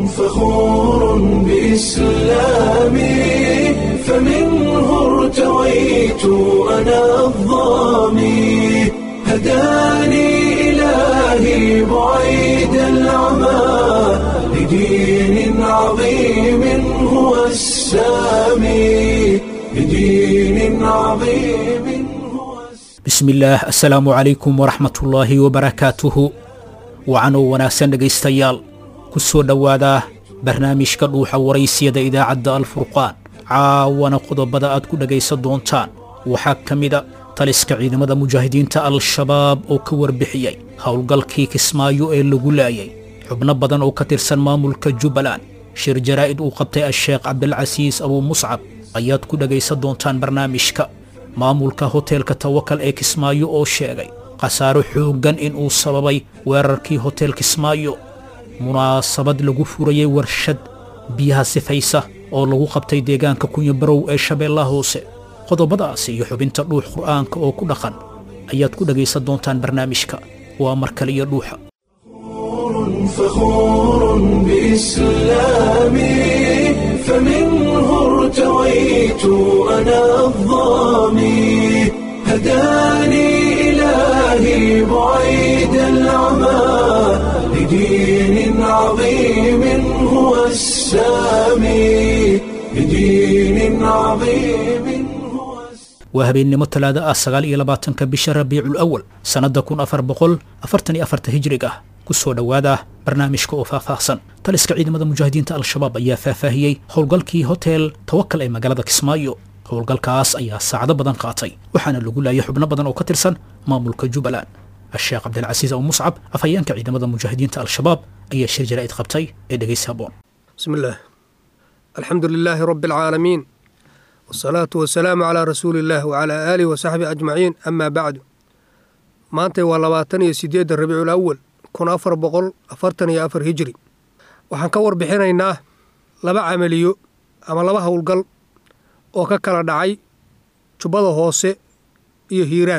فخور بإسلامي فمنه ارتويت أنا الضامي هداني إلهي بعيد العمى لدين عظيم هو السامي لدين عظيم هو السامي bismillaah assalaamu calaykum waraxmatullaahi wabarakaatuhu wacanoo wanaagsan dhegaystayaal ku soo dhowaada barnaamijka dhuuxa waraysiyada idaacadda alfurqaan caawana qodobada aad ku dhegaysan doontaan waxaa ka mida taliska ciidamada mujaahidiinta al-shabaab oo ka warbixiyey howlgalkii kismaayo ee lagu laayay xubno badan oo ka tirsan maamulka jubbaland shir jaraa'id uu qabtay a-sheekh cabdilcasiis abuu muscab ayaad ku dhegaysan doontaan barnaamijka maamulka hoteelka tawakal ee kismaayo oo sheegay khasaaro xooggan in uu sababay weerarkii hotel kismaayo munaasabad lagu furayey warshad biyaha sifaysa oo lagu qabtay deegaanka kunyabarow ee shabeellaha hoose qodobadaasi iyo xubinta dhuux qur'aanka oo ku dhaqan ayaad ku dhegaysan doontaan barnaamijka waa mar kale iyo dhuuxa فخور بإسلامي فمنه ارتويت أنا الضامي هداني إلهي بعيد العمى لدين عظيم هو السامي لدين عظيم هو السامي waa habeennimo talaada ah sagaal iyo labaatanka bisha rabiicul awal sannadda kun afar boqol afartan iyo afarta hijrig ah ku soo dhowaada barnaamijka oo faahfaahsan taliska ciidamada mujaahidiinta al-shabaab ayaa faahfaahiyey howlgalkii hotel tawakal ee magaalada kismaayo howlgalkaas ayaa saacado badan qaatay waxaana lagu laayay xubno badan oo ka tirsan maamulka jubbaland a-sheekh cabdilcasiis abu muscab afhayeenka ciidamada mujaahidiinta al-shabaab ayaa shir jaraa'id qabtay ee dhegaysi haboon بسم الله الحمد لله رب العالمين والصلاة والسلام على رسول الله وعلى آله وصحبه أجمعين أما بعد maantay waa labaatan iyo sideedda rabiicul awal kun afar boqol afartan iyo afar hijri waxaan ka warbixinaynaa laba camaliyo ama laba howlgal oo ka kala dhacay jubbada hoose iyo hiiraan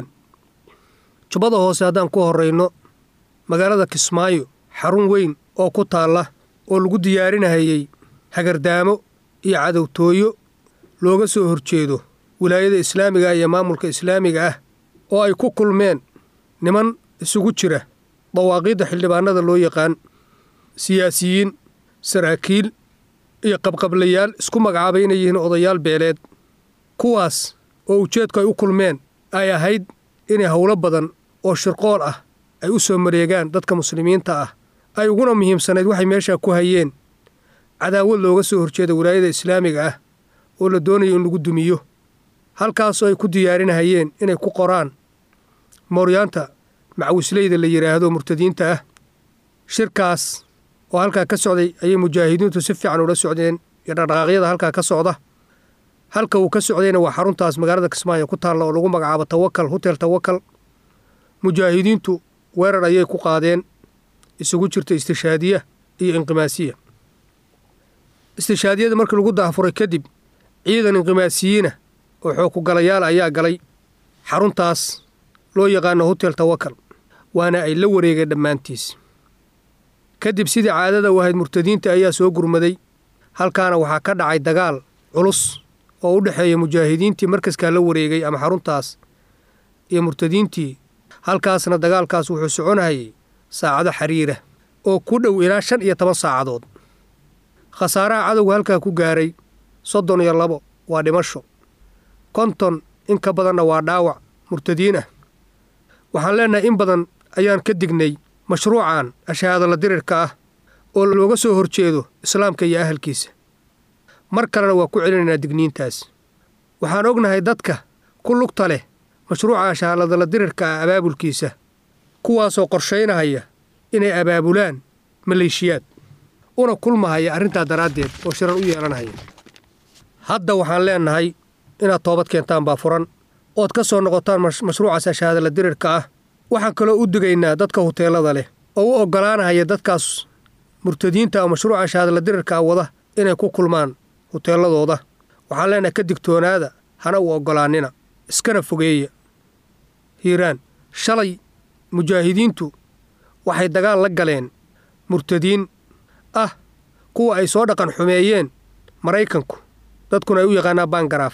jubbada hoose haddaan ku horrayno magaalada kismaayo xarun weyn oo ku taalla oo lagu diyaarinahayey hagardaamo iyo cadowtooyo looga soo horjeedo wilaayada islaamiga iyo maamulka islaamiga ah oo ay ku kulmeen niman isugu jira dawaaqiidda xildhibaanada loo yaqaan siyaasiyiin saraakiil iyo qabqablayaal isku magacaabay inay yihiin odayaal beeleed kuwaas oo ujeedku ay u kulmeen ay ahayd inay howlo badan oo shirqool ah ay u soo mareegaan dadka muslimiinta ah ay uguna muhiimsanayd waxay meeshaa ku hayeen cadaawad looga soo horjeeda wilaayada islaamiga ah oo la doonayo in lagu dumiyo halkaasoo ay ku diyaarinahayeen inay ku qoraan mooryaanta macwisleyda la yidhaahdo murtadiinta ah shirkaas oo halkaa ka socday ayay mujaahidiintu si fiican ula socdeen iyo dhaqdhaqaaqyada halkaa ka socda halka uu ka socdayna waa xaruntaas magaalada kismaayo ku taalla oo lagu magacaabo tawakal hotel tawakal mujaahidiintu weerar ayay ku qaadeen isugu jirta istishaadiya iyo inqimaasiya istishaadiyada markii lagu daafuray kadib ciidan inqimaasiyiina oo xoogkugalayaal ayaa galay xaruntaas loo yaqaano hotel tawakal waana ay la wareegeen dhammaantiis kadib sidii caadada u ahayd murtadiinta ayaa soo gurmaday halkaana waxaa ka dhacay dagaal culus oo u dhexeeya mujaahidiintii markaskaa la wareegay ama xaruntaas iyo murtadiintii halkaasna dagaalkaas wuxuu soconahayay saacado xiriira oo ku dhow ilaa shan iyo toban saacadood khasaaraha cadowga halkaa ku gaaray soddon iyo labo waa dhimasho konton in ka badanna waa dhaawac murtadiin ah waxaan leennahay in badan ayaan ka dignay mashruucan ashahaadala dirirka ah oo looga soo horjeedo islaamka iyo ahalkiisa mar kalena waa ku celinaynaa digniintaas waxaan ognahay dadka ku lugta leh mashruuca ashahaaladala dirirka ah abaabulkiisa kuwaasoo qorshaynahaya inay abaabulaan maleeshiyaad una kulmahaya arrintaa daraaddeed oo shirar u yeelanahaya hadda waxaan leennahay inaad toobad keentaan baa furan ood ka soo noqotaan mashruucaas ashahaadala dirirka ah waxaan kaloo u digaynaa dadka huteelada leh oo u oggolaanahaya dadkaas murtadiinta oo mashruuca ashahaadala dirirka ah wada inay ku kulmaan huteeladooda waxaan leenahay ka digtoonaada hana u oggolaannina iskana fogeeya hiiraan shalay mujaahidiintu waxay dagaal la galeen murtadiin ah kuwa ay soo dhaqan xumeeyeen maraykanku dadkuna ay u yaqaanaa bangaraaf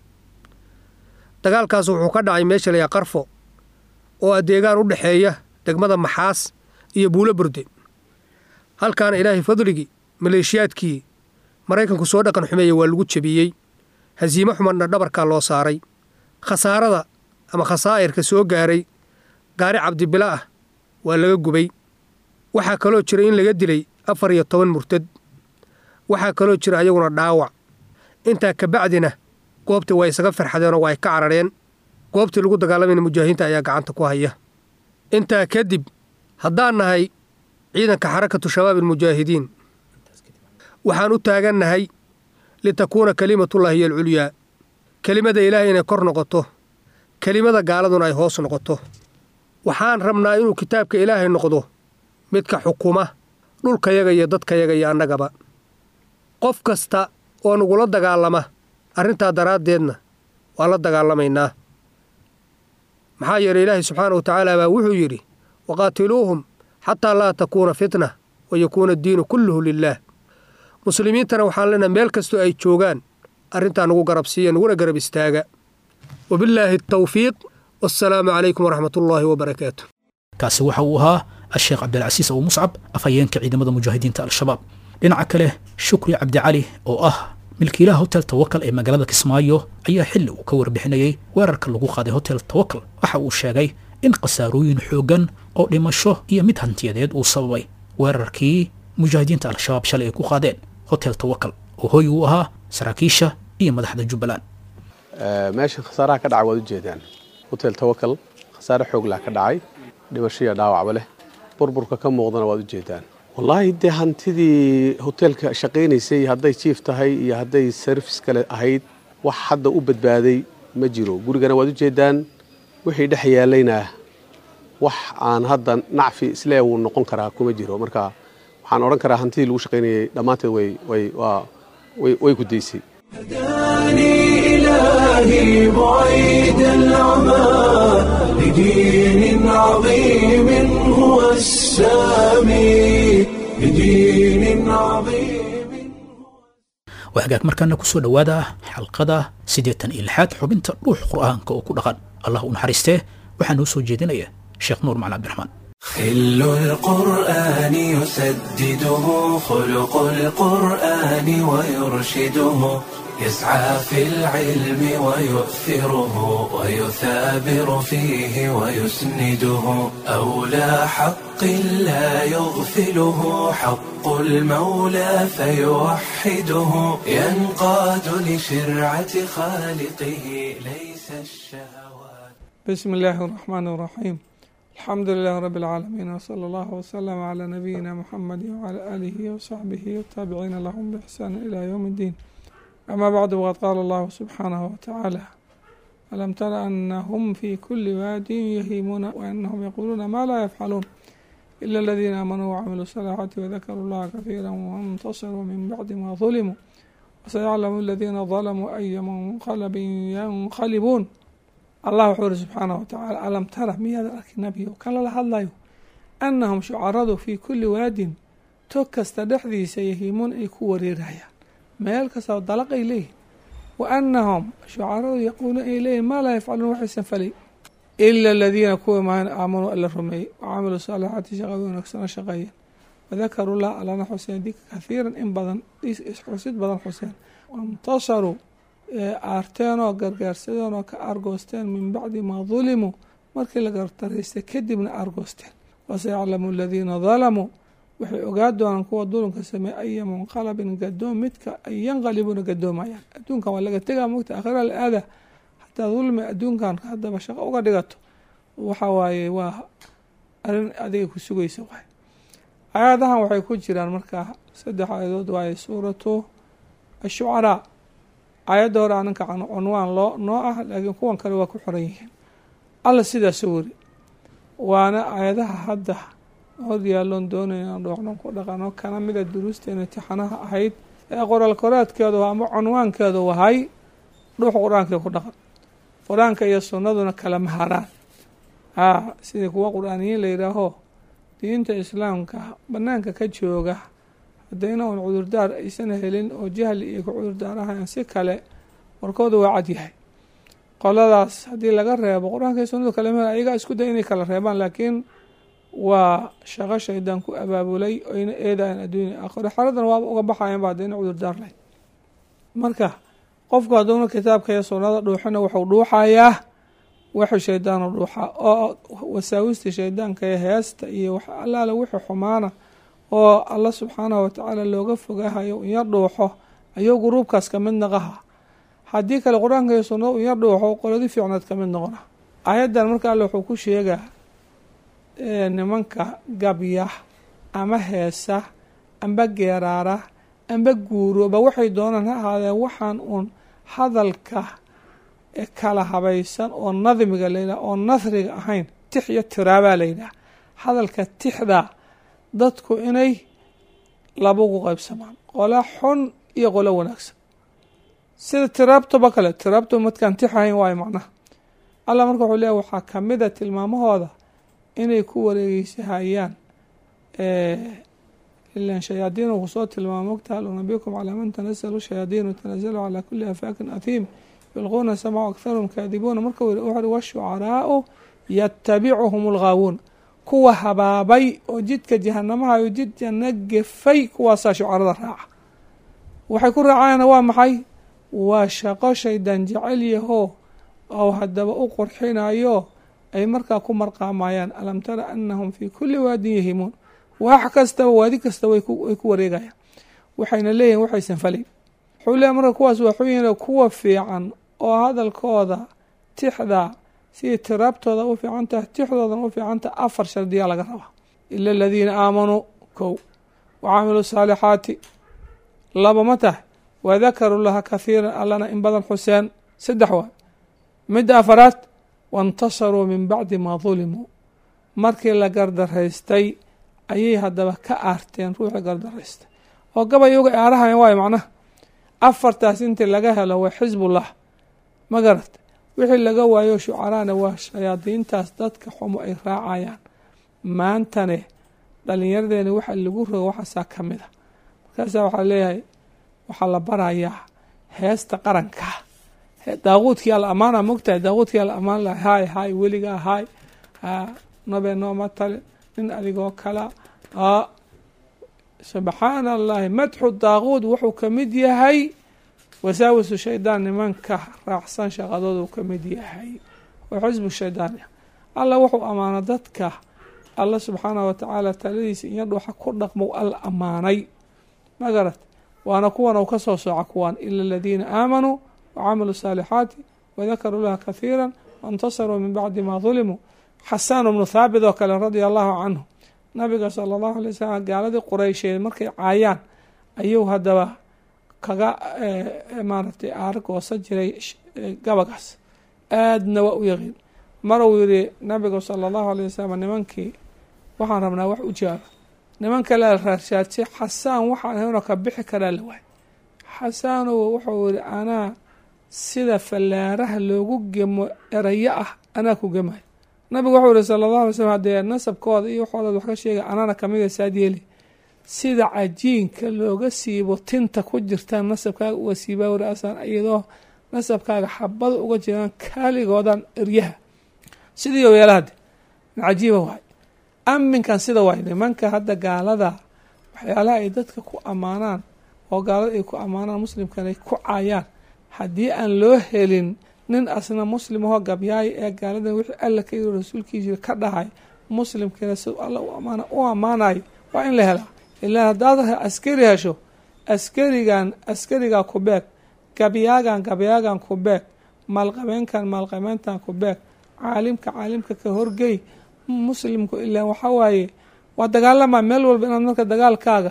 dagaalkaas wuxuu ka dhacay meesha layaa qarfo oo adeegaan u dhexeeya degmada maxaas iyo buulo burde halkaana ilaahay fadligii maleeshiyaadkii maraykanku soo dhaqan xumeeyey waa lagu jebiyey hasiimo xumadna dhabarkaa loo saaray khasaarada ama khasaa'irka soo gaaray gaari cabdibila ah waa laga gubay waxaa kaloo jira in laga dilay afar iyo toban murtad waxaa kaloo jira ayaguna dhaawac intaa kabacdina goobtii waa isaga farxadeenoo waa ay ka carareen goobtii lagu dagaalamayna mujaahidiinta ayaa gacanta ku haya intaa kadib haddaan nahay ciidanka xarakatu shabaab almujaahidiin waxaan u taagannahay litakuuna kelimatullaahi hiyo alculyaa kelimada ilaahay inay kor noqoto kelimada gaaladuna ay hoos noqoto waxaan rabnaa inuu kitaabka ilaahay noqdo midka xukuma dhulkayaga iyo dadkayaga iyo annagaba qof kasta oo nagula dagaalama arrintaa daraaddeedna waa la dagaalamaynaa maxaa yeelay ilaahay subxaana wa tacaala baa wuxuu yidhi waqaatiluuhum xataa laa takuuna fitna wa yakuuna addiinu kulluhu lilaah muslimiintana waxaan leenahay meel kastoo ay joogaan arrintaa nagu garab siiya naguna garab istaaga wabillaahi atawfiiq wassalaamu calaykum waraxmatullaahi wabarakaatu kaasi waxa uu ahaa asheekh cabdilcasiis abu muscab afhayeenka ciidamada mujaahidiinta al-shabaab dhinaca kale shukri cabdicali oo ah milkiilaha hotel tawakal ee magaalada kismaayo ayaa xilli uu ka warbixinayey weerarka lagu qaaday hotel tawakal waxa uu sheegay in khasaarooyin xooggan oo dhimasho iyo mid hantiyadeed uu sababay weerarkii mujaahidiinta al-shabaab shalay ay ku qaadeen hotel tawakal oo hoy uu ahaa saraakiisha iyo madaxda jubbaland meesha khasaaraha ka dhacay waad ujeedaan hotel tawakal khasaare xooglah ka dhacay dhimashoiyo dhaawacba leh burburka ka muuqdana waad ujeedaan wallaahi dee hantidii hoteelka shaqaynaysay hadday jiif tahay iyo hadday sarfis kale ahayd wax hadda u badbaaday ma jiro gurigana waad ujeedaan wixii dhex yaalayna wax aan hadda nacfi islee wuu noqon karaa kuma jiro marka waxaan odhan karaa hantidii lagu shaqaynayay dhammaanteed way ku daysay هداني إلهي بعيد العمى لدين عظيم هو السامي لدين عظيم waa hagaag markaana ku soo dhowaada xalqada siddeetan iyo lixaad xubinta dhuux qur'aanka oo ku dhaqan allah u naxariistee waxaa noo soo jeedinaya sheekh nuur macali cabdiraxmaan خل القرآن يسدده خلق القرآن ويرشده يسعى في العلم ويؤثره ويثابر فيه ويسنده أولى حق لا يغفله حق المولى فيوحده ينقاد لشرعة خالقه ليس الشهوات بسم الله الرحمن الرحيم الحمد لله رب العالمين وصلى الله وسلم على نبينا محمد وعلى آله وصحبه والتابعين لهم بإحسان إلى يوم الدين أما بعد وقد قال الله سبحانه وتعالى ألم تر أنهم في كل واد يهيمون وأنهم يقولون ما لا يفعلون إلا الذين آمنوا وعملوا الصالحات وذكروا الله كثيرا وانتصروا من بعد ما ظلموا وسيعلم الذين ظلموا أي منقلب ينقلبون allah wuxuu uri subxaanah watacaala alam tara miyaad arki nabiyo kan lala hadlayo annahum shucaradu fii kulli waadin tog kasta dhexdiisa yahiimuun ay ku wareerayaan meel kastao dalaqay leeyihin wa annahum shucaradu yaquuluun ay leeyihin maa laa yafcaluun waxaysan falay ila aladiina kuwa maan aamanuu alla rumeeyey wa camiluu saalixaati shaqada wanaagsana shaqeeyeen wadakaruu lah allana xuseen dika kahiiran in badan xusid badan xuseen waintasaruu aarteen oo gargaarsadeen oo ka argoosteen min bacdi maa dulimuu markii la gartaraystay kadibna argoosteen wasayaclamu aladiina dalamuu waxay ogaa doonaan kuwa dulumka sameeye aya munqalabin gadoom midka ay yanqalibuuna gadoomayaan adduunkan waa laga tegaa mogta akhira la aada hataa dulmi adduunkan haddaba shaqo uga dhigato waxa waaye waa arrin adiga ku sugaysa waay aayadahan waxay ku jiraan markaa saddex aayadood waaye suuratu ashucaraa aayadda hore aninka cunwaan loo noo ah laakiin kuwan kale waa ku xoran yihiin alla sidaasuu weri waana aayadaha hadda hor yaalloon doonayna dhooxdhan ku dhaqano kana mida duruusteena imtixaanaha ahayd ee qoraal koraadkeedu ama cunwaankeedu wahay dhuux qur-aankii ku dhaqan qur-aanka iyo sunnaduna kala maharaan haa sidii kuwa qur-aaniyiin la yidhaaho diinta islaamka bannaanka ka jooga haddayna un cudurdaar aysan helin oo jahli iyo ku cudurdaarahayan si kale warkooda waa cad yahay qoladaas haddii laga reebo qur-aanka iyo sunnadu kale meel ayagaa isku day inay kala reebaan laakiin waa shaqo shaydaan ku abaabulay oyna eedayan adduunya aakhiro xaaladan waaba uga baxayan ba haddayna cudurdaar lahayd marka qofku hadduuna kitaabka iyo sunnada dhuuxina wuxuu dhuuxayaa wixii shaydaanu dhuuxaa oo wasaawistii shaydaanka ee heesta iyo wax allaale wixii xumaana oo alla subxaanahu watacaala looga fogahayo un yar dhuuxo ayuu guruubkaas ka mid naqaha haddii kale qur-aanka iyo sunnada un yar dhuuxo qoladi fiicnaad ka mid noqona aayaddan marka alle wuxuu ku sheegaa nimanka gabya ama heesa amba geeraara amba guurooba waxay doonaan ha ahaadeen waxaan uun hadalka kala habaysan oo nadmiga layidhaha oo nasriga ahayn tix iyo tiraabaa layidhaha hadalka tixda dadku inay labagu qaybsamaan qola xun iyo qolo wanaagsan sida tiraabtoba kale tiraabto madkaan tix ahayn waayo macnaha allah marka wuxuu leeyahy waxaa kamida tilmaamahooda inay ku wareegeysahayaan ilan shayaadiinu kusoo tilmaamo mogta hal unabikum calaa man tanazalu shayaadiinu tanazalu calaa kuli afaakin athiim yulquuna samcu akharuhum kaadibuuna marka wuxuuhi washucaraau yatabicuhum alghaawuun kuwa habaabay oo jidka jahanamahayo jid janno gefay kuwaasaa shucarada raaca waxay ku raacayana waa maxay waa shaqo shaydan jecel yahoo oo haddaba u qurxinayo ay markaa ku marqaamayaan alam tara anahum fii kuli waadin yahimuun wax kastaba waadi kastaba way ku wareegayaan waxayna leeyihin waxaysan falayn wuxuu leeyahy marka kuwaas waxuyin kuwa fiican oo hadalkooda tixda sidii tiraabtooda u fiican tahay tixdoodan u fiican tahay afar shardiyaa laga rabaa ila aladiina aamanuu kow wa camiluu saalixaati laba ma tahay wadakaruu laha kahiiran allana in badan xuseen saddex waa midda afaraad waintasaruu min bacdi maa dulimuu markii la gardaraystay ayay haddaba ka aarteen ruuxii gardaraystay oo gabayuga aarahayan waayo macnaha afartaas intii laga helo waa xisbullah ma garata wixii laga waayo shucaraana waa shayaadiintaas dadka xumo ay raacayaan maantane dhalinyaradeenna waxa lagu rogo waxaasaa ka mid a markaasaa waxaa leeyahay waxaa la barayaa heesta qaranka daaquudkii alla amaana mogtahay daaquudkii alla amaan laha haay haay weligaa haay nabe nooma tale nin adigoo kala subxaana allahi madxu daaquud wuxuu ka mid yahay wasaawisu shaydaan nimanka raacsan shaqadooda uu ka mid yahay oo xisbu shaydaan alla wuxuu amaano dadka alla subxaanahu watacaala taladiisa iyo dhuuxa ku dhaqmo alla amaanay magarat waana kuwan uu ka soo sooca kuwaan ila aladiina aamanuu wacamiluu saalixaati wadakaruu laha kahiira waintasaruu min bacdi maa dulimuu xasaan bnu thaabit oo kale radia allahu canhu nabiga sala allahu alay wasalam gaaladii qureysheed markay caayaan ayuu haddaba kaga maaragtay aar goosan jiray gabagaas aadna waa u yaqiin maruu yidhi nabigu sala allahu alay wasalam nimankii waxaan rabnaa wax u jaaba niman kale raarshaadsi xasaan waxaan ahaynoo ka bixi karaa la waay xasaanow wuxuu yihi anaa sida fallaaraha loogu gemo erayo ah anaa ku gemayo nabigu wuxuu yihi sala allahu alay slm haddee nasabkooda iyo waxoodaad wax ka sheegay anana kamida saad yeeli sida cajiinka looga siibo tinta ku jirtaan nasabkaaga uga siibaa wari asaan iyadoo nasabkaaga xabada uga jiraan kaaligoodan eryaha sidii o yeelahade cajiiba waay aminkan sida waay nimanka hadda gaalada waxyaalaha ay dadka ku ammaanaan oo gaalada ay ku ammaanaan muslimkan ay ku caayaan haddii aan loo helin nin asna muslim ahoo gabyaaya ee gaaladan wixii alla ka yiri rasuulkiisa ka dhahay muslimkiina si alla u ammaanayo waa in la helaa ilaa haddaad askari hesho askarigan askarigaa ku beeg gabyaagan gabyaagan ku beeg maalqabeenkan maalqabeyntan ku beeg caalimka caalimka ka horgey muslimku ilaa waxaa waaye waa dagaalamaa meel walba inaad marka dagaalkaaga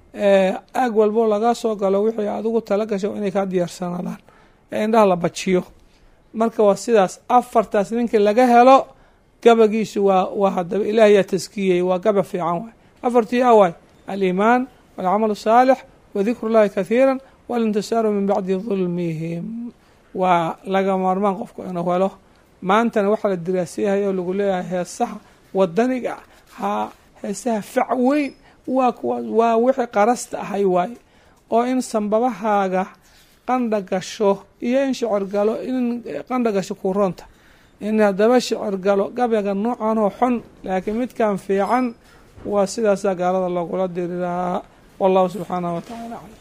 aag walbo laga soo galo wixii adigu tala gasho inay kaa diyaarsanaadaan ee indhaha la bajiyo marka waa sidaas afartaas ninkii laga helo gabagiisu waa waa hadaba ilaah yaa taskiyey waa gaba fiican waay afartii a waay aliimaan walcamal saalix wadikru llahi kathiira walintisaaru min bacdi dulmihim waa laga maarmaan qofku inuu helo maantana waxaa la diraasiyahaya oo lagu leeyahay heesaha wadaniga haa heesaha fac weyn waa kuwaas waa wixii qarasta ahay waaye oo in sambabahaaga qandha gasho iyo in shicir galo in qandha gasho kuroonta in haddaba shicir galo gabayga noocan oo xun laakiin midkan fiican waa sidaasaa gaalada loogula diri lahaa wallahu subxaanahu wa tacaala aclam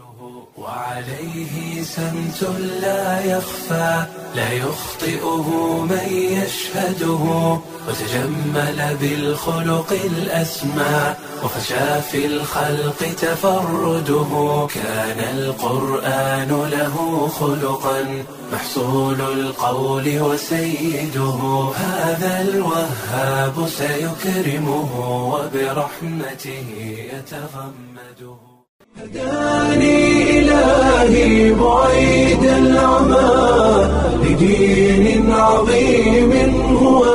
وعليه سمت لا يخفى لا يخطئه من يشهده وتجمل بالخلق الأسمى وفشى في الخلق تفرده كان القرآن له خلقا محصول القول وسيده هذا الوهاب سيكرمه وبرحمته يتغمده هداني إلهي بعيد العمى لدين عظيم هو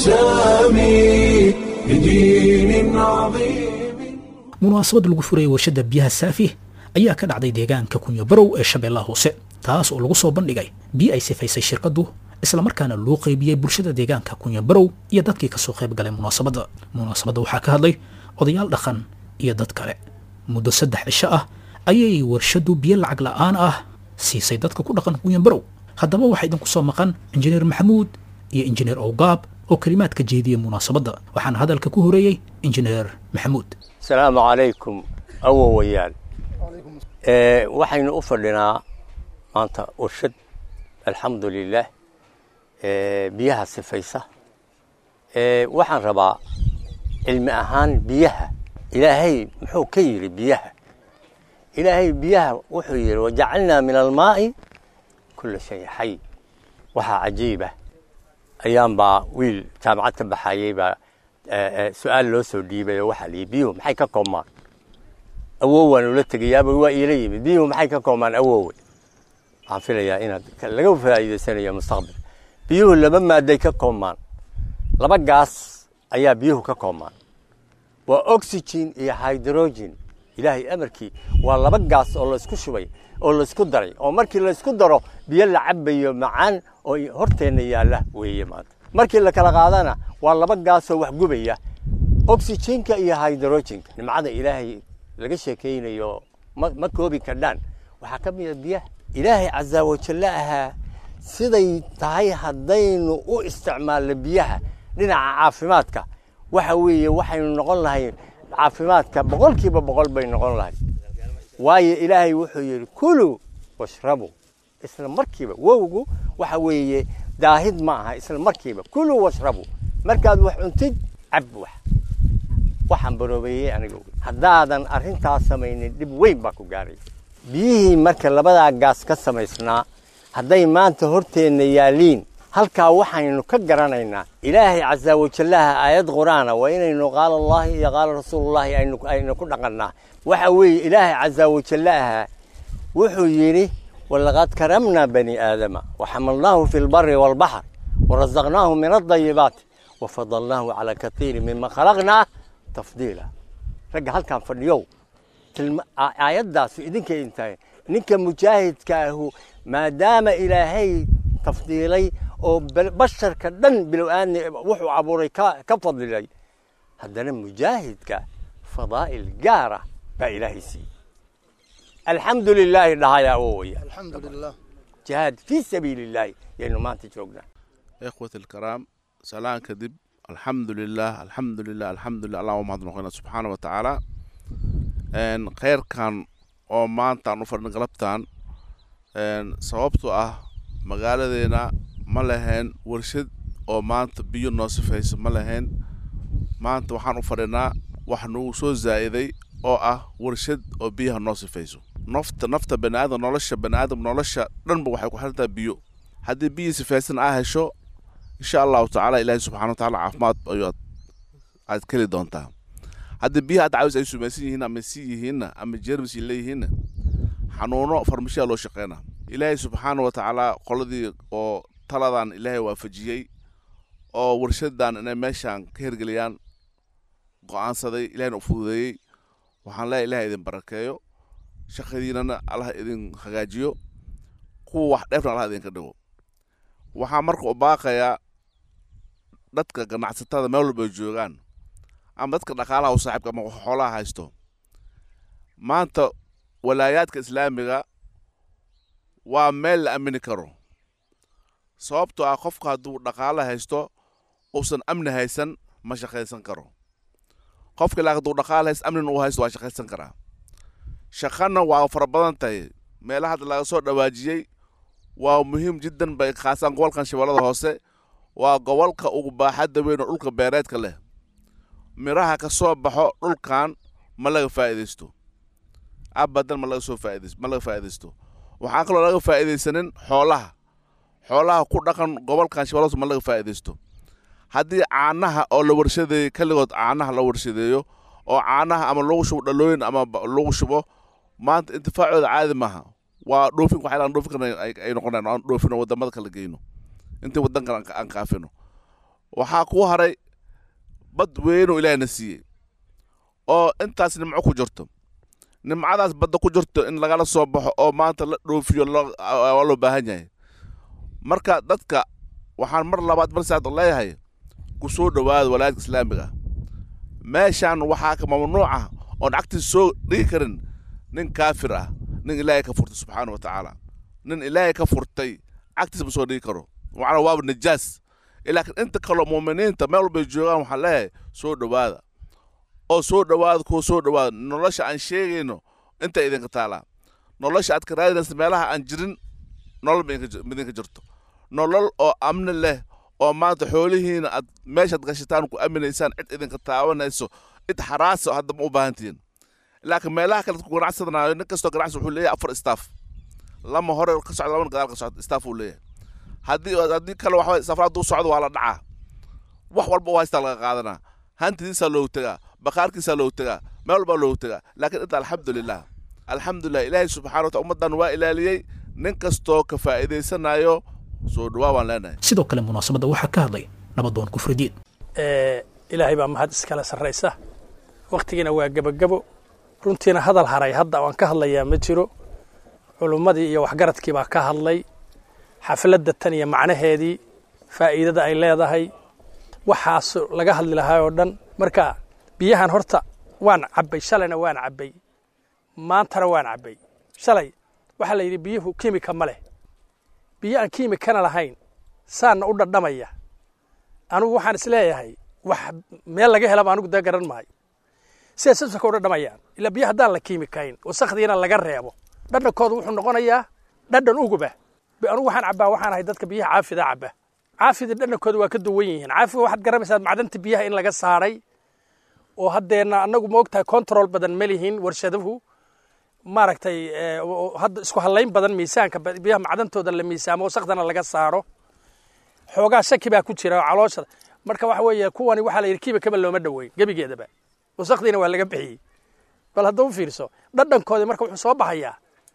السامي لدين عظيم munaasabad lagu furayay warshadda biyaha saafi ayaa ka dhacday deegaanka kunyo barow ee shabeellaha hoose taas oo lagu soo bandhigay biyo ay sifaysay shirkaddu islamarkaana loo qeybiyey bulshada deegaanka kunyo barow iyo dadkii kasoo qayb galay munaasabadda munaasabadda waxaa ka hadlay odayaal dhaqan iyo dad kale muddo saddex cisho ah ayay warshaddu biyo lacag la'aan ah siisay dadka ku dhaqan kunyan barow haddaba waxaa idinku soo maqan injineer maxamuud iyo injineer owgaab oo kelimaad ka jeediyey munaasabadda waxaana hadalka ku horeeyey injineer maxamuud asalaamu calaykum awowayaan waxaynu u fadhinaa maanta warshad alxamdu lilaah biyaha sifaysa waxaan rabaa cilmi ahaan biyaha ilaahay muxuu ka yidhi biyaha ilaahay biyaha wuxuu yidhi wajacalnaa min almaa'i kula shay xay waxaa cajiiba ayaan baa wiil jaamacad ka baxayey baa su-aal loo soo dhiibay oo waxaa layidhi biyuhu maxay ka koobmaan awow waan ula tegayaaba waa iila yimid biyuhu maxay ka koobmaan awowe waxaan filayaa inaad laga faa'iidaysanayo mustaqbal biyuhu laba maaday ka koobmaan laba gaas ayaa biyuhu ka koobmaan waa oxygen iyo hydrogen ilaahay amarkii waa laba gaas oo laysku shubay oo laysku daray oo markii laysku daro biyo la cabayo macaan oo horteenna yaalla weeye maanta markii la kala qaadana waa laba gaasoo wax gubaya oxygenka iyo hydrogenka nimcada ilaahay laga sheekaynayo ma koobi kardhaan waxaa ka mida biyaha ilaahay casaa wajalla ahaa siday tahay haddaynu u isticmaalno biyaha dhinaca caafimaadka waxa weeye waxaynu noqon lahay caafimaadka boqolkiiba boqol bay noqon lahay waayo ilaahay wuxuu yidhi kuluu washrabu isla markiiba wowgu waxa weeye daahid ma aha isla markiiba kuluu washrabu markaad wax cuntid cab wax waxaan baroobeeyey aniga haddaadan arrintaas samaynin dhib weyn baa ku gaaray biyihii marka labadaa gaas ka samaysnaa hadday maanta horteenna yaaliin halkaa waxaynu ka garanaynaa ilaahay casaa wajallaha aayad qur-aana waa inaynu qaala allahi iyo qaala rasuulullahi aynu ku dhaqannaa waxa weeye ilaahay casaa wajallaha wuxuu yidhi walaqad karamnaa bani aadama waxamalnaahu fi lbari waalbaxr warazaqnaahu min adayibaati wafadalnaahu calaa katiirin mima khalaqnaa tafdiila ragga halkaan fadhiyow aayaddaasu idinkay intahay ninka mujaahidka ahu maadaama ilaahay tafdiilay oo basharka dhan bilow-aadni wuxuu abuuray ka fadilay haddana mujaahidka fadaa'il gaara baa ilaahay siiyey alxamdu lilaahi dhahaya awowaya jihaad fii sabiili illaahi yaynu maanta joognaa ikhwati alkaraam salaan kadib alxamdu lilah alxamdu lilah alxamdu lilah allah umahad noqona subxaana wa tacaala kheyrkan oo maanta aan u fadhin galabtan sababtoo ah magaaladeena ma lahayn warshad oo maanta biyo noo sifaysa ma lahayn maanta waxaan u fadhinaa wax nagu soo zaa'iday oo ah warshad oo biyaha noo sifayso nafta nafta baniaadam nolosha baniaadam nolosha dhanba waxay ku xirantahay biyo haddii biyii sifaysan aa hesho insha allahu tacaala ilaahay subxana wa tacala caafimaad ayuu aad keli doontaa haddii biyaha aad caawis ay sumaysan yihiin ama si yihiinna ama jermis ay leeyihiinna xanuuno farmashiya loo shaqeyna ilaahay subxaana wa tacaala qoladii oo taladan ilaahay waafajiyey oo warshadan inay meeshaan ka hergeliyaan go-aansaday ilahayna u fududeeyey waxaan leeyahay ilahay idin barakeeyo shaqadiinana allah idin hagaajiyo kuwa wax dheefna allah idinka dhigo waxaa marka u baaqayaa dadka ganacsatada meel walba ay joogaan ama dadka dhaqaalaha u saaxiibka ama xoolaha haysto maanta walaayaadka islaamiga waa meel la aamini karo sababtoo ah qofka hadduu dhaqaalo haysto uusan amni haysan ma shaqaysan karo qofka ilaa hadduu dhaqaalo haysto amnina uu haysto waa shaqaysan karaa shaqana waa fara badan tahay meelaha hadda laga soo dhawaajiyey waa muhiim jiddan bay khaasaan gobolkan shabeellada hoose waa gobolka ugu baaxadda weyn oo dhulka beereedka leh miraha ka soo baxo dhulkan ma laga faa'iidaysto abadan ma laga soo faa'iidaysto ma laga faa'iidaysto waxaan kaloo laga faa'iidaysanin xoolaha xoolaha ku dhaqan gobolkan shabeellada hoose ma laga faa'iidaysto haddii caanaha oo la warshadeeyo keligood caanaha la warshadeeyo oo caanaha ama lagu shubo dhalooyin ama lagu shubo maanta intifaacooda caadi maaha waa dhoofin waxay dhoofin karna ay noqonayaan aan dhoofino wadamada kala geyno intii wadankan aan kaafino waxaa ku haray bad weynoo ilaahna siiyey oo intaas nimco ku jirto nimcadaas badda ku jirto in lagala soo baxo oo maanta la dhoofiyo waa loo baahan yahay marka dadka waxaan mar labaad mar saad leeyahay ku soo dhowaada walaayadka islaamiga meeshaan waxaa ka mamnuuca oon cagtiisa soo dhigi karin nin kaafir ah nin ilaahay ka furtay subxaana wa tacaala nin ilaahay ka furtay cagtiisa ma soo dhigi karo macnaa waaba najaas laakiin inta kaloo muuminiinta meel walbay joogaan waxaan leeyahay soo dhowaada oo soo dhowaada kuwa soo dhowaada nolosha aan sheegayno inta idinka taalaa nolosha aad ka raadinaysa meelaha aan jirin nolol midinka jirto nolol oo amni leh oo maanta xoolihiina aad meeshaad gashataan ku aminaysaan cid idinka taabanayso cid xaraasa hadda ma u baahantihiin laakiin meelaha kale ku ganacsadanayo nin kastoo ganacsi wuxuu leeyahay afar staff lama hore ka socda labana gadaal ka socda staff uu leeyahay haddii haddii kale waxa safar hadduu socdo waa la dhacaa wax walba u haystaa laga qaadanaa hantidiisaa loogu tegaa bakaarkiisaa loogu tegaa meel walbaa loogu tegaa laakiin inta alxamdulilah alxamdulilah ilaahay subxana wataala ummaddan waa ilaaliyey nin kastoo ka faa'iidaysanayo soo dhawaa baan leenahay sidoo kale munaasabadda waxaa ka hadlay nabadoon kufridiin ilaahay baa mahad iskale sarraysa wakhtigiina waa gebagebo runtiina hadal haray hadda waan ka hadlayaa ma jiro culummadii iyo waxgaradkii baa ka hadlay xafladda tan iyo macnaheedii faa'iidada ay leedahay waxaas laga hadli lahaa oo dhan marka biyahan horta waan cabbay shalayna waan cabbay maantana waan cabbay shalay waxaa la yidhi biyuhu kimika ma leh biyo aan kimikana lahayn saanna u dhadhamaya anugu waxaan isleeyahay wax meel laga helaba anugu dee garan maayo siday sasaka u dhadhamayaan ilaa biyo haddaan la kiimikayn wasakdiina laga reebo dhadhankooda wuxuu noqonayaa dhadhan uguba anugu waxaan cabbaa waxaan ahay dadka biyaha caafida cabba caafida dhadhankooda waa ka duwan yihiin caafiga waxaad garanaysaa macdanta biyaha in laga saaray oo haddeenna annagu ma ogtahay control badan ma lihin warshaduhu maaragtay hadda isku hadlayn badan miisaanka biyaha macdantooda la miisaamo wasakdana laga saaro xoogaa shaki baa ku jira oo calooshada marka waxa weeye kuwani waxaa la yidhi kiiba kaba looma dhoweyn gebigeedaba wasakdiina waa laga bixiyey bal hadda u fiirso dhadhankoodii marka wuxuu soo baxayaa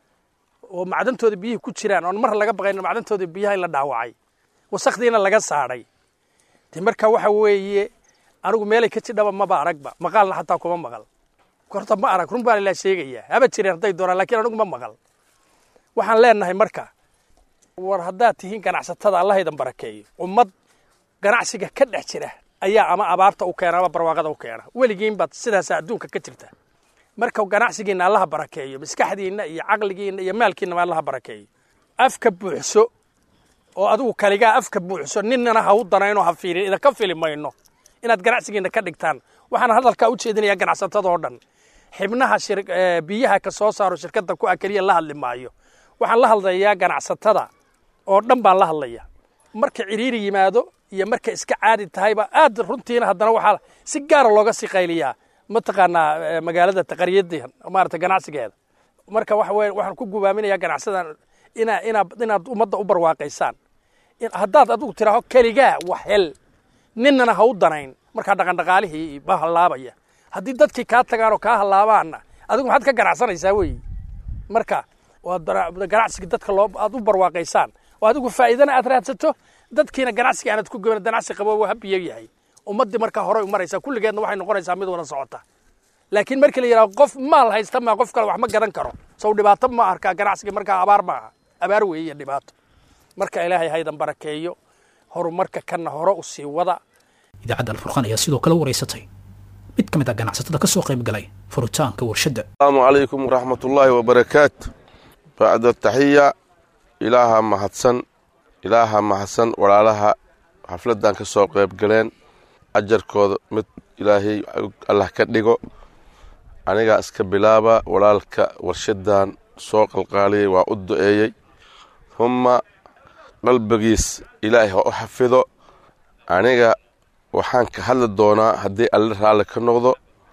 oo macdantooda biyihii ku jiraan oon mar laga baqayn macdantooda biyaha in la dhaawacay wasakdiina laga saadhay de marka waxa weeye anigu meelay ka jidhaba maba aragba maqaalna xataa kuma maqal horta ma arag run baan ilaa sheegayaa haba jireen hadday doonaan lakiin anigu ma maqal waxaan leenahay marka war haddaad tihiin ganacsatada allahaydan barakeeyo ummad ganacsiga ka dhex jira ayaa ama abaarta u keena ama barwaaqada u keena weligiin baad sidaasa adduunka ka jirta marka ganacsigiinna allaha barakeeyo maskaxdiinna iyo caqligiinna iyo maalkiinaba allaha barakeeyo afka buuxso oo adigu kaligaa afka buuxso ninnana ha u danayno ha fiirin idinka fili mayno inaad ganacsigiinna ka dhigtaan waxaan hadalkaa u jeedinayaa ganacsatadoo dhan xibnaha biyaha ka soo saaro shirkadda ku ah keliya la hadli maayo waxaan la hadlayaa ganacsatada oo dhan baan la hadlaya marka ciriiri yimaado iyo marka iska caadi tahayba aad runtiina haddana waxaa si gaara looga sii qayliyaa mataqaanaa magaalada taqariyadii maarata ganacsigeeda marka waxa weye waxaan ku gubaaminayaa ganacsadan inaa inaad inaad ummadda u barwaaqaysaan haddaad adigu tiraaho keligaa wax hel ninnana ha u danayn markaa dhaqandhaqaalihii ba hallaabaya haddii dadkii kaa tagaan oo kaa hallaabaanna adigu maxaad ka ganacsanaysaa weeye marka waa ganacsiga dadka loo aad u barwaaqaysaan oo adigu faa'iidana aad raadsato dadkiina ganacsiga aanad ku goban ganacsi qabo waa habiyo yahay ummaddii markaa horey u maraysaa kulligeedna waxay noqonaysaa mid wada socota laakiin markii la yidhaho qof maal haysta maa qof kale wax ma gadan karo sow dhibaato ma arkaa ganacsiga markaa abaar maaha abaar weeye iyo dhibaato marka ilaahay haydan barakeeyo horumarka kana hore u sii wada idaacadda alfurqaan ayaa sidoo kale waraysatay mid ka mid ah ganacsatada ka soo qayb galay furitaanka warshadda asalaamu calaykum waraxmatullaahi wabarakaatu bacda taxiya ilaaha mahadsan ilaaha mahadsan walaalaha xafladdan ka soo qayb galeen ajarkooda mid ilaahay allah ka dhigo anigaa iska bilaaba walaalka warshadan soo qalqaaliyey waa u du'eeyey humma qalbigiis ilaahay ha u xafido aniga waxaan ka hadli doonaa haddii alle raalli ka noqdo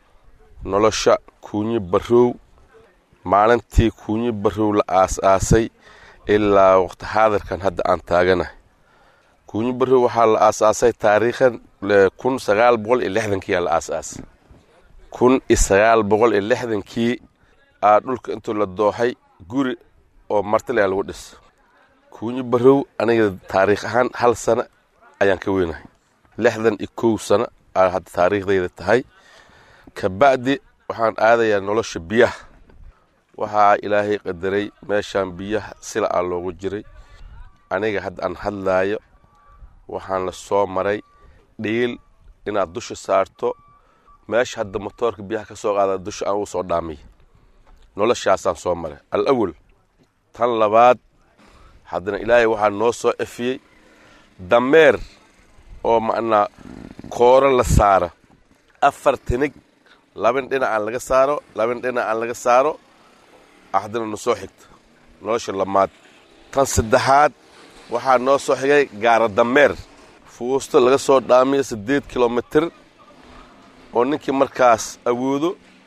nolosha kuunyi barrow maalintii kuunyi barrow la aas-aasay ilaa waqti xaadirkan hadda aan taaganahay kuunyi barrow waxaa la aas-aasay taariikhan kun sagaal boqol iyo lixdankii aa la aas-aasay kun iyo sagaal boqol iyo lixdankii aa dhulka intuu la dooxay guri oo martilea lagu dhis kuunyi barrow aniga taariikh ahaan hal sano ayaan ka weynahay lixdan iyo kow sano aa hadda taariikhdayda tahay kabacdi waxaan aadayaa nolosha biyaha waxaa ilaahay qadaray meeshaan biyaha sila aa loogu jiray aniga hadda aan hadlaayo waxaan la soo maray dhiil inaad dusha saarto meesha hadda motoorka biyaha ka soo qaada dusha aan uu soo dhaamiy noloshaasaan soo maray al awal tan labaad haddana ilaahay waxaa noo soo efiyey dameer oo macnaa kooro la saaro afar tinig labin dhinacaan laga saaro labin dhinacaan laga saaro haddana na soo xigto nolosha lamaad tan saddexaad waxaa noo soo xigay gaara dameer fuusto laga soo dhaamiyo siddeed kilomitir oo ninkii markaas awoodo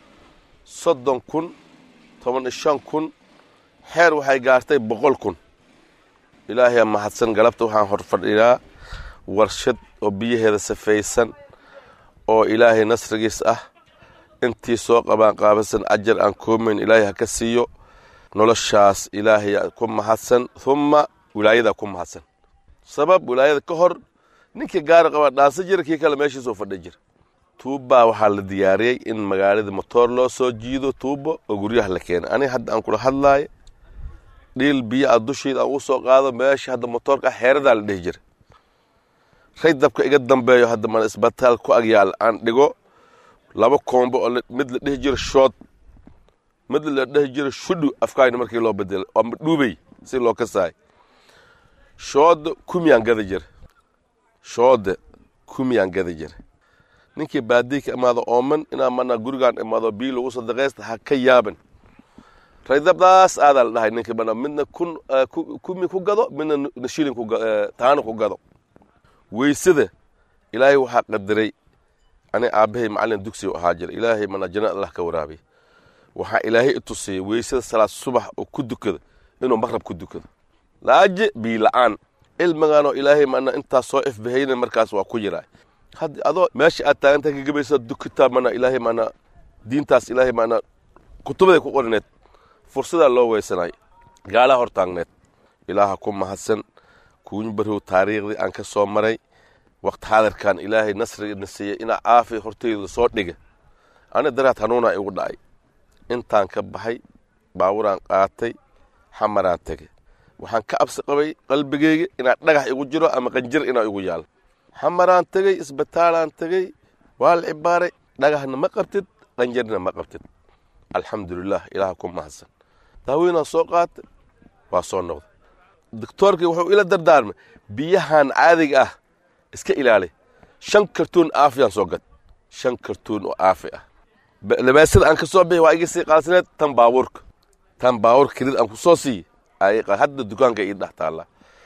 soddon kun toban iyo shan kun xeer waxay gaartay boqol kun ilaahay mahadsan galabta waxaan hor fadhiyaa warshad oo biyaheeda safaysan oo ilaahay nasrigiis ah intii soo qabaan qaabasan ajar aan koomayn ilaahay ha ka siiyo noloshaas ilaahay ku mahadsan humma wilaayadaa ku mahadsan sabab wilaayada ka hor ninkii gaari qabaa dhaansa jira kii kale meeshiisoo fadhi jira tuubbaa waxaa la diyaariyey in magaalada motoor loo soo jiido tuubbo oo guryaha la keenay aniga hadda aan kula hadlaayo dhiil biyo a dusheeda aan ugu soo qaado meesha hadda motoorka ah xeeradaa la dhihi jira ray dabka iga dambeeyo hadda mana isbitaal ku agyaal aan dhigo laba koombo oo mid la dhihi jiro shood mid la dhihi jiro shudhu afkaayna markii loo bedelo ama dhuubey si loo kasaay shooda kumiyaan gada jira shooda kumiyaan gada jira ninkii baadii ka imaado ooman inaa mana gurigaan imaado biyo lagu sadaqaysta ha ka yaaban raydabdaas aadaa la dhahay ninkii mana midna kun kumi ku gado midna shilin taano ku gado weysada ilaahay waxaa qadaray ani aabbahay macallin dugsi ahaa jira ilaahay mana janna allah ka waraabiy waxaa ilaahay i tusiyey weysada salaad subax oo ku dukada inuu maqrab ku dukado laaje bii la-aan cilmigaanoo ilaahay mana intaas soo ifbahayna markaas waa ku jiraa haddi adoo meesha aad taagantahay kagabaysa dukitaa mana ilaahay mana diintaas ilaahay mana kutubaday ku qorineed fursadaa loo weysanay gaalaha hor taagneed ilaaha ku mahadsan kuuñi barrow taariikhdii aan ka soo maray waqti xaadirkan ilaahay nasrigana siiyey inaa caafi hortayda soo dhiga ani daraad hanuunaa igu dhacay intaan ka baxay baaburaan qaatay xamaraan tegay waxaan ka absi qabay qalbigayga inaa dhagax igu jiro ama qanjir inaa igu yaalo xamaraan tegey isbitaalaan tegey waa la cibaaray dhagaxna ma qabtid qanjarna ma qabtid alxamdulilah ilaaha ku mahadsan daaweynaan soo qaatay waa soo noqday doctoorkii wuxuu ila dardaarmay biyahan caadiga ah iska ilaali shan kartuun aafiyaan soo gad shan kartuun oo aafi ah labaasada aan ka soo bixi waa iga sii qaalsineed tan baabuurka tan baabuurka kelid aan ku soo siiye hadda dukaanka ii dhex taalla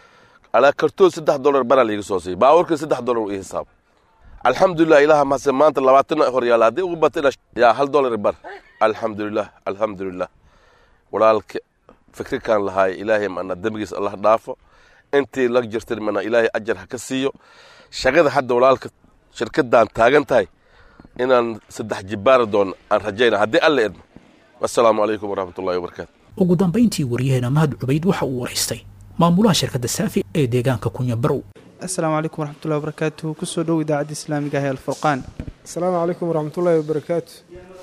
alaa kartuun saddex dolar baraa laiga soo siiye baabuurka saddex dolar ii hisaab alxamdulilah ilaha mahadsan maanta labaatan hor yaala haddii ugu bata yaa hal dolar bar alxamdulilah alxamdulilah walaalka fikrikaan lahaay ilaahay mana dembigiis allah dhaafo intii la jirtan mana ilaahay ajar ha ka siiyo shaqada hadda walaalka shirkadaan taagan tahay inaan saddex jibaari doono aan rajayna haddii alla idmo assalaamu calaykum waraxmatullahi wabarakaatu ugu dambayntii waryaheena mahad cubayd waxa uu waraystay maamulaha shirkadda saafi ee deegaanka kunya barow asalaamu calaykum waraxmatullahi wabarakaatuhu kusoo dhow idaacadda islaamiga ah ee alfurqaan asalaamu calaykum waraxmatullaahi wabarakaatu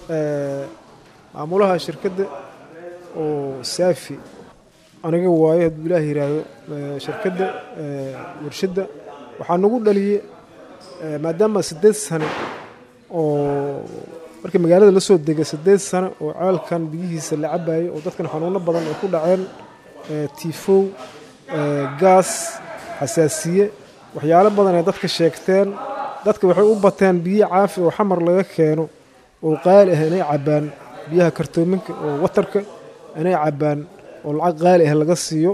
maamulaha shirkadda oo saafi aniga waayo hadduu ilaah yidhaahdo shirkadda warshadda waxaa nagu dhaliyey maadaama siddeed sane oo markii magaalada la soo degay siddeed sano oo ceelkan biyihiisa la cabayay oo dadkan xanuuno badan ay ku dhaceen tiifow gaas xasaasiye waxyaalo badan ay dadka sheegteen dadka waxay u bateen biyo caafi oo xamar laga keeno oo qaali ah inay cabbaan biyaha kartoominka oo watarka inay cabbaan oo lacag qaali ah laga siiyo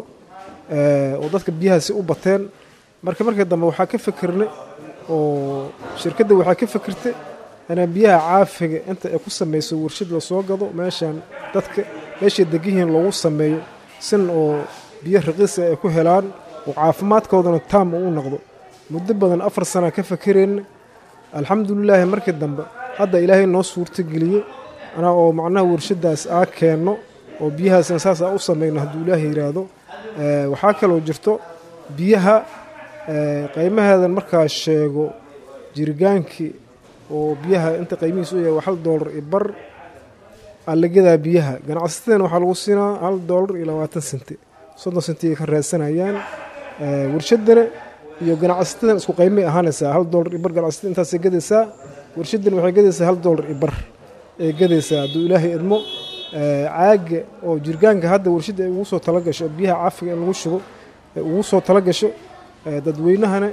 oo dadka biyahaasi u bateen marka markii dambe waxaa ka fikirnay oo shirkadda waxaa ka fikirtay inaan biyaha caafiga inta ay ku samayso warshad lasoo gado meeshaan dadka meeshay degihiin loogu sameeyo sin oo biyo raqiisa ay ku helaan oo caafimaadkoodana taam uu noqdo muddo badan afar sana ka fakerayna alxamdulilaahi markii dambe hadda ilaahay noo suurtageliyey anaa oo macnaha warshadaas aa keenno oo biyahaasna saas aa u samayno hadduu ilaahay yidhaahdo waxaa kaloo jirto biyaha qiimaheedan markaa sheego jirigaankii oo biyaha inta qiimihiisu u yahay waa hal doolar iyo bar aa la gadaa biyaha ganacsatadana waxaa lagu siinaa hal doolar iyo labaatan senti soddon senti ay ka raadsanayaan warshadana iyo ganacsatada isku qiimay ahaanaysaa hal doolar iyo bar ganacsatada intaasay gadaysaa warshadana waxay gadaysaa hal doolar iyo bar ay gadaysaa hadduu ilaahay idmo caaga oo jirgaanka hadda warshadda ay ugu soo tala gasho biyaha caafiga in lagu shubo ay ugu soo tala gasho dadweynahana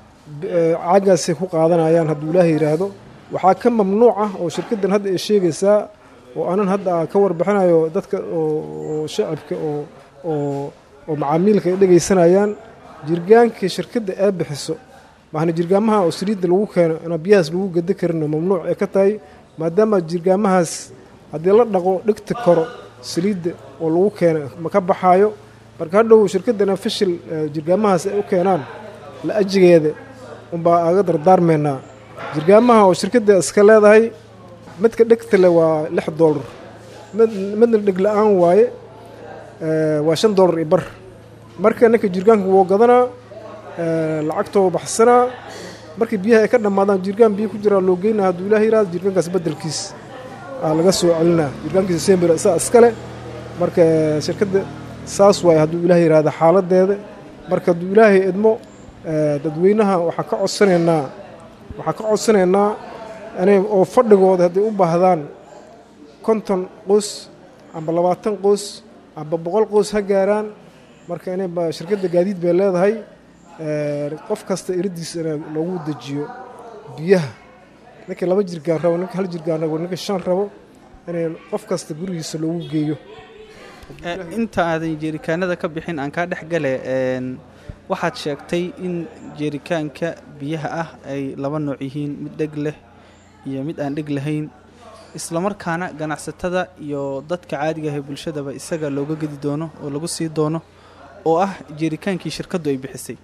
caagaasay ku qaadanayaan hadduu ilaahay yidhaahdo waxaa ka mamnuuc ah oo shirkaddan hadda ay sheegaysaa oo anan hadda ka warbixinayo dadka oo shacabka oo oo oo macaamiilka ay dhegaysanayaan jirgaankii shirkadda ee bixiso maana jirgaamaha oo saliidda lagu keeno inaa biyahaas lagu gada karinoo mamnuuc ay ka tahay maadaama jirgaamahaas haddii la dhaqo dhigta koro saliidda oo lagu keeno ma ka baxaayo marka hadhow shirkaddana fashil jirgaamahaas ay u keenaan la ajigeeda unbaa aga dardaarmaynaa jirgaamaha oo shirkadda iska leedahay midka dhegta le waa lix doolar midna dheg la-aan waaye waa shan doolar iyo bar marka ninka jirgaanka wuu gadanaa lacagtoo baxsanaa markii biyaha ay ka dhammaadaan jirgaan biyo ku jiraa loo geynaa hadduu ilaah yihahdo jirgaankaas beddelkiis aa laga soo celinaa jirgaankiisa sembir isaa iskale marka shirkadda saas waaye hadduu ilaah yihahdo xaaladeeda marka hadduu ilaahay idmo dadweynaha waxaan ka codsanaynaa waxaan ka codsanaynaa inay oo fadhigooda hadday u baahdaan konton qoys amba labaatan qoys amba boqol qoys ha gaaraan marka inay shirkadda gaadiid bay leedahay qof kasta iradiisa in loogu dejiyo biyaha ninka laba jirgaan rabo ninka hal jirgaan rabo ninka shan rabo inay qof kasta gurigiisa loogu geeyo inta aadan jeerikaanada ka bixin aan kaa dhex gale waxaad sheegtay in jeerikaanka biyaha ah ay laba nooc yihiin mid dheg leh iyo mid aan dheg lahayn islamarkaana ganacsatada iyo dadka caadiga ah ee bulshadaba isaga looga gedi doono oo lagu sii doono oo ah jeerikaankii shirkaddu ay bixisay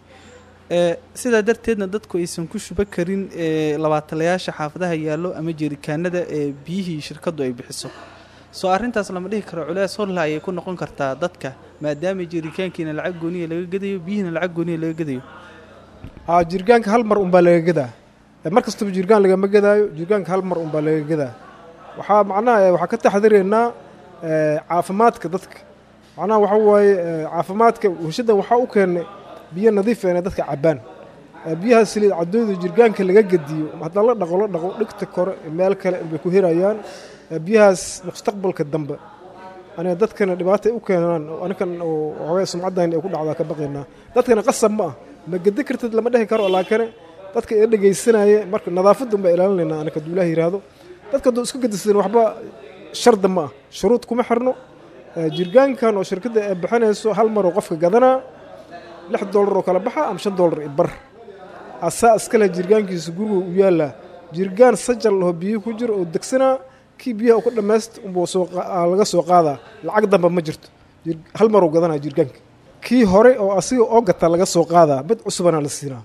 sidaa darteedna dadku aysan ku shuba karin labaatalayaasha xaafadaha yaallo ama jeerikaanada ee biyihii shirkaddu ay bixiso soo arrintaas lama dhihi karo culees horla ayay ku noqon kartaa dadka maadaama jeerikaankiina lacag gooniya laga gadayo biyihiina lacag gooniya laga gadayo haa jirgaanka hal mar unbaa laga gadaa mar kastaba jirgaan lagama gadaayo jirgaanka hal mar unbaa laga gadaa waxaa macnaha waxaa ka taxdiraynaa caafimaadka dadka macnaha waxa waaye caafimaadka warshaddan waxaa u keennay biyo nadiif inay dadka cabbaan biyaha saliid cadooda jirgaanka laga gediyo haddaan la dhaqo la dhaqo dhigta kore meel kale bay ku herayaan biyahaas mustaqbalka dambe aniga dadkana dhibaatay u keenaan anikan waxaway sumcaddan ay ku dhacdaa ka baqaynaa dadkana qasab ma ah ma gedi kartid lama dhehi karo laakane dadka ee dhegaysanaya marka nadaafadda unbaa ilaalinaynaa aniga hadduu ilaah yidhaahdo dadka hadduu isku gedisan waxba sharda ma ah shuruud kuma xirno jirgaankan oo shirkadda ay bixinayso hal maroo qofka gadanaa lix doolar oo kala baxa ama shan doolar i bar asaa iskale jirgaankiisa guriga u yaallaa jirgaan sajal laho biyo ku jiro oo degsanaa kii biyaha ku dhammayst unbuu laga soo qaadaa lacag damba ma jirto hal maruu gadanaa jirgaanka kii hore oo asiga oo gata laga soo qaadaa mid cusubana la siinaa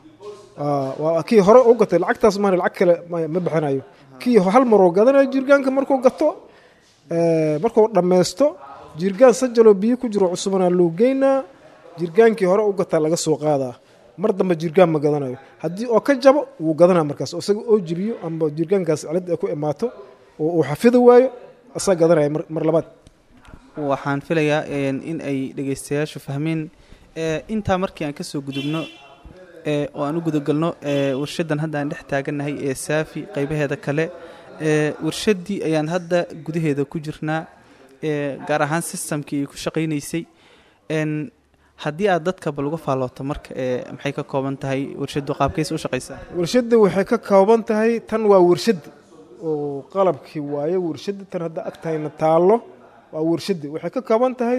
kii hore oo gatay lacagtaas maana lacag kale ma bixinayo kii hal maruu gadanaya jirgaanka markuu gato markuu dhammaysto jirgaan sajaloo biyo ku jiro cusubana loo geynaa jirgaankii hore u gataa laga soo qaadaa mar dambe jirgaan ma gadanayo haddii oo ka jabo wuu gadanaa markaas isaga oo jibiyo amba jirgaankaas cilad ay ku imaato oo uu xafidi waayo asaa gadanaya mar labaad waxaan filayaa in ay dhegaystayaashu fahmeen intaa markii aan kasoo gudubno ee oo aan u gudagalno ee warshadan hadda aan dhex taagannahay ee saafi qaybaheeda kale ee warshaddii ayaan hadda gudaheeda ku jirnaa ee gaar ahaan systemkii ay ku shaqaynaysay n haddii aad dadka bal uga faallooto marka ee maxay ka kooban tahay warshaddu qaabkaysa u shaqaysaa warshadda waxay ka kooban tahay tan waa warshadda oo qalabkii waaye warshadda tan hadda agtahayna taallo waa warshadda waxay ka kooban tahay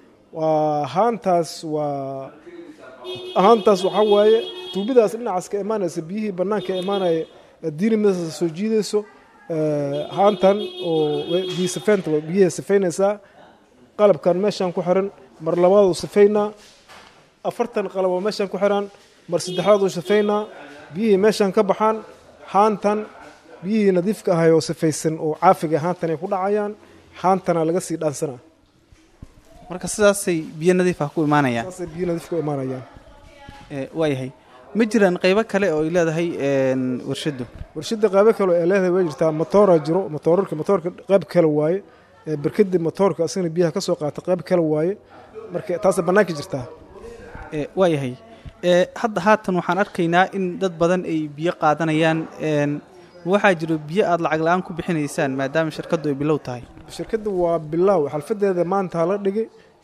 waa haantaas waa haantaas waxaa waaye tuubidaas dhinacaas ka imaanaysa biyihii bannaanka imaanaya diinimadaas soo jiidayso haantan oo biyo sifeynta waa biyaha sifeynaysaa qalabkan meeshaan ku xiran mar labaaduu sifeynaa afartan qalab oo meeshaan ku xiran mar saddexaaduu sifeynaa biyihii meeshaan ka baxaan haantan biyihii nadiifka ahay oo sifaysan oo caafiga haantan ay ku dhacayaan haantana laga sii dhaansanaa marka sidaasay biyo nadiif ah ku imaanayaan saasay biyo nadiif ku imaanayaan ee waayahay ma jiraan qaybo kale oo ay leedahay n warshaddu warshadda qaybo kale oo ay leedahay way jirtaa matoora jiro matoorarka matoorka qayb kale waaye ee barkada matoorka asagana biyaha ka soo qaata qayb kale waaye marka taasay bannaanka jirtaa ee waayahay ee hadda haatan waxaan arkaynaa in dad badan ay biyo qaadanayaan n waxaa jiro biyo aada lacag la-aan ku bixinaysaan maadaama shirkaddu ay bilow tahay shirkadda waa bilaaw xalfadeeda maanta la dhigay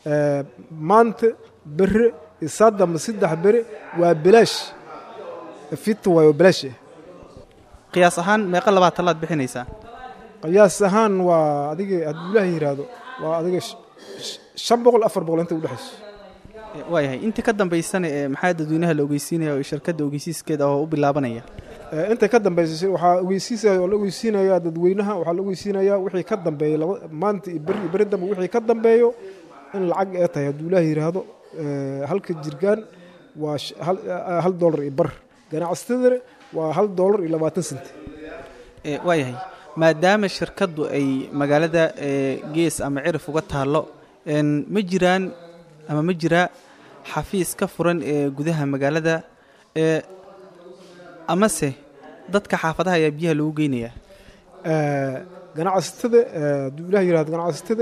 maanta bere isaadamba saddex bere waa bilaash fita waayo bilaash ah qiyaas ahaan meeqa labaatan laad bixinaysaa qiyaas ahaan waa adiga hadduu ilaahay yidhaahdo waa adiga shan boqol afar boqol inta udhexayso waayahay inta ka dambaysana ee maxaa dadweynaha la ogeysiinaya oo shirkadda ogeysiiskeeda oo u bilaabanaya inta ka dambeysay waxaa ogeysiisaya oo la ogeysiinayaa dadweynaha waxaa la ogeysiinayaa wixii ka dambeeya laba maanta iyo beri iyo beri dambe wixii ka dambeeyo in lacag ee tahay hadduu ilaahay yidhaahdo halka jirgaan waa hal doolar iyo bar ganacsatadana waa hal doolar iyo labaatan senti waayahay maadaama shirkaddu ay magaalada gees ama cirif uga taallo ma jiraan ama ma jiraa xafiis ka furan ee gudaha magaalada ee amase dadka xaafadaha ayaa biyaha lagu geynayaa ganacsatada hadduu ilaah yihahdo ganacsatada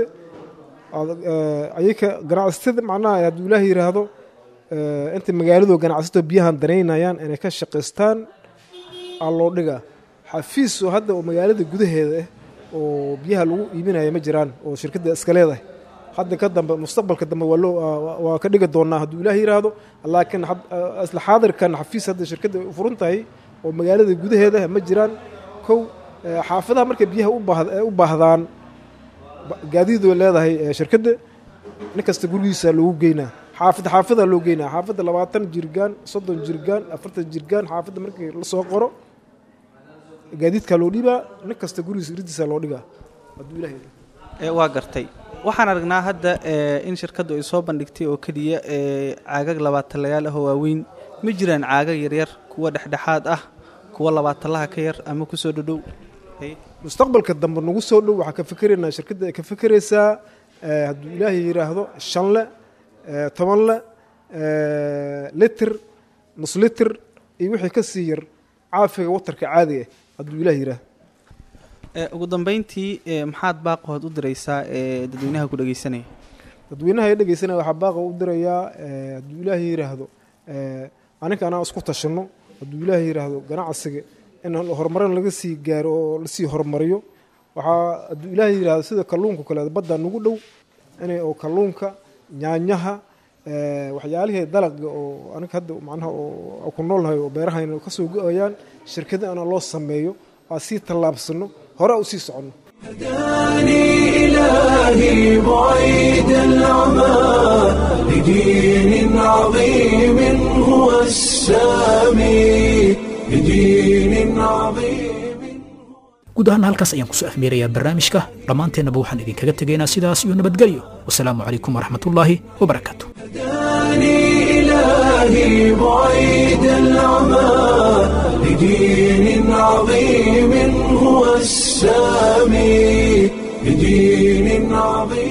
ayaka ganacsatada macnaha hadduu ilaah yidhaahdo inta magaaladu ganacsato biyahan danaynayaan inay ka shaqaystaan aa loo dhigaa xafiis oo hadda oo magaalada gudaheeda ah oo biyaha lagu iibinaya ma jiraan oo shirkadda iska leedahay hadda ka dambe mustaqbalka dambe waa loo waa ka dhigi doonaa hadduu ilaah yidhaahdo laakiin isla xaadirkan xafiis hadda shirkadda furan tahay oo magaalada gudaheeda ma jiraan kow xaafadaha markay biyaha u baahdaan gaadiidoo leedahay shirkadda nin kasta gurigiisa loogu geynaa xaafad xaafadaa loo geynaa xaafadda labaatan jirgaan soddon jirgaan afartan jirgaan xaafadda markii la soo qoro gaadiidkaa loo dhibaa nin kasta gurigiisa iridiisa loo dhigaa hadduu ilaah yidhaahdo waa gartay waxaan aragnaa hadda in shirkaddu ay soo bandhigtay oo keliya caagag labaatalayaal ah oo waaweyn ma jiraan caagag yaryar kuwa dhexdhexaad ah kuwa labaatalaha ka yar ama kusoo dhodhow mustaqbalka dambe nagu soo dhow waxaa ka fikeraynaa shirkadda ay ka fikeraysaa hadduu ilaahay yidhaahdo shan le toban le litir nus litir iyo wixii ka sii yar caafiga watarka caadiga hadduu ilaah yidhaahdo ugu dambeyntii maxaad baaqahood u diraysaa ee dadweynaha ku dhegeysanaya dadweynaha ee dhegeysanaya waxaa baaqa u dirayaa hadduu ilaahay yidhaahdo aninka anaa isku tashanno hadduu ilaahay yidhaahdo ganacsiga in horumarin laga sii gaaro oo lasii horumariyo waxaa hadduu ilaahay yidhaahdo sida kalluunka kale badda nagu dhow inay oo kalluunka nyaanyaha waxyaalihii dalaga oo aniga hadda macnaha oo ku noolnahay oo beerahayna kasoo go-ayaan shirkada ana loo sameeyo waa sii tallaabsano hore u sii soconno هداني إلهي بعيد العمى لدين عظيم هو السامي لدين عظيم guud ahaan halkaas ayaan kusoo afmeerayaa barnaamijka dhammaanteennaba waxaan idinkaga tegaynaa sidaas iyo nabadgelyo wasalaamu calaykum waraxmatullaahi wabarakaatu هداني إلهي بعيد العمى لدين عظيم هو السامي لدين عظيم